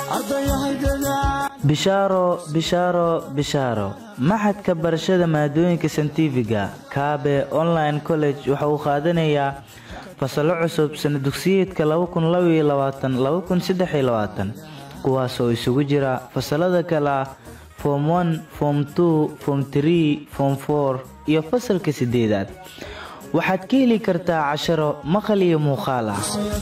bishaaro bishaaro bishaaro maxadka barashada maadooyinka santifiga kaabe online college waxa uu qaadanayaa fasallo cusub sana dugsiyeedka kuwaasoo isugu jira fasalada kale ah form one form two form tree form four iyo fasalka sideedaad waxaad ka heli kartaa casharo maqal iyo muuqaal ah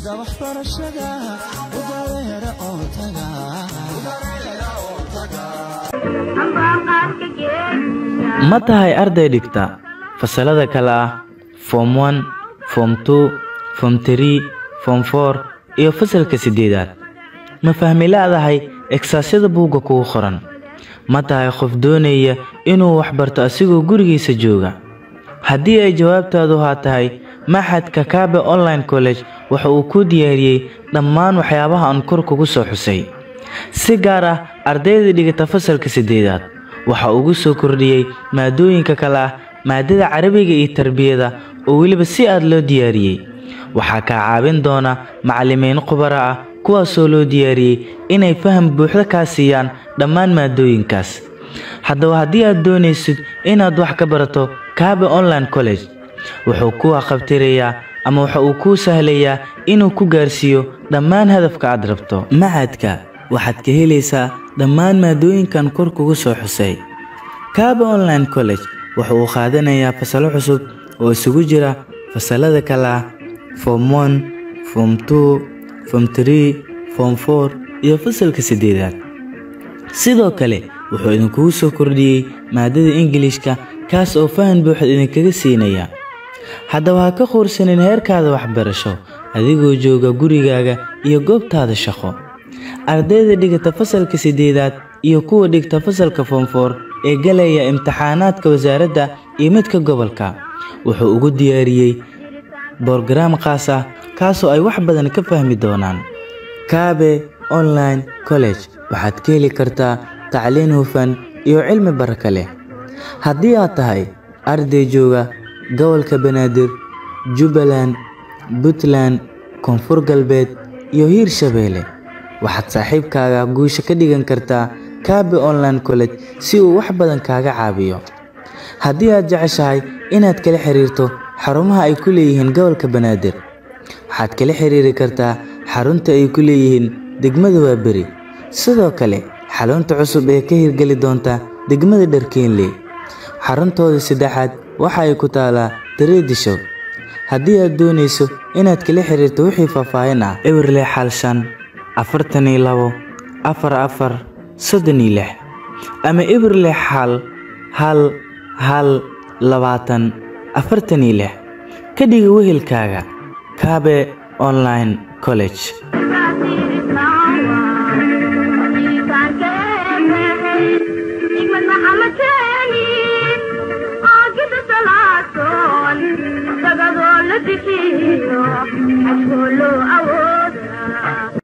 ma tahay arday dhigta fasalada kale ah form one form two form tree form four iyo fasalka sideedaad ma fahmi laadahay egsaasada buugga kugu qoran ma tahay qof doonaya inuu waxbarto asigoo gurigiisa jooga haddii ay jawaabtaadu haa tahay maxadka kaabe online college waxa uu kuu diyaariyey dhammaan waxyaabaha aan kor kugu soo xusay si gaar ah ardayda dhigata fasalka sideedaad waxa ugu soo kordhiyey maadooyinka kale ah maadada carabiga iyo tarbiyada oo weliba si aad loo diyaariyey waxaa kaa caawin doona macallimiin khubaro ah kuwaasoo loo diyaariyey inay faham buuxda kaa siiyaan dhammaan maadooyinkaas haddaba haddii aad doonaysid inaad wax ka barato kaabe online college wuxuu kuu aqabtirayaa ama waxa uu kuu sahlayaa inuu ku gaarsiiyo dhammaan hadafka aad rabto macadka waxaad ka helaysaa dhammaan maadooyinkan kor kugu soo xusay kaabe online college waxa uu qaadanayaa fasalo cusub oo isugu jira fasalada kale ah form one form two form tree form four iyo fasalka sideedaad sidoo kale wuxuu idinkugu soo kordhiyey maadada ingilishka kaas oo fahan buuxad idinkaga siinaya haddaba ha ka quursanin heerkaada waxbarasho adigoo jooga gurigaaga iyo goobtaada shaqo ardayda dhigata fasalka sideedaad iyo kuwa dhigta fasalka foomfoor ee galaya imtixaanaadka wasaaradda iyo midka gobolka wuxuu ugu diyaariyey borogaraam khaas ah kaasoo ay wax badan ka fahmi doonaan kaabe online college waxaad ka heli kartaa tacliin hufan iyo cilmi baraka leh haddii aad tahay arday jooga gobolka banaadir jubbaland puntland koonfur galbeed iyo hiir shabeelle waxaad saaxiibkaaga guusha ka dhigan kartaa kaabe online college si uu wax badan kaaga caabiyo haddii aad jeceshahay inaad kala xiriirto xarumaha ay ku leeyihiin gobolka banaadir waxaad kala xiriiri kartaa xarunta ay ku leeyihiin degmada waaberi sidoo kale xarunta cusub ee ka hirgeli doonta degmada dharkeenley xaruntooda saddexaad waxa ay ku taalaa dareedisho haddii aad doonayso inaad kala xiriirto wixii faahfaahin ah ewerle xal shan afartan iyo labo afar afar soddon iyo lix ama ewerle xal hal hal labaatan afartan iyo lix ka dhiga wehelkaaga kaabe online college Askolo awo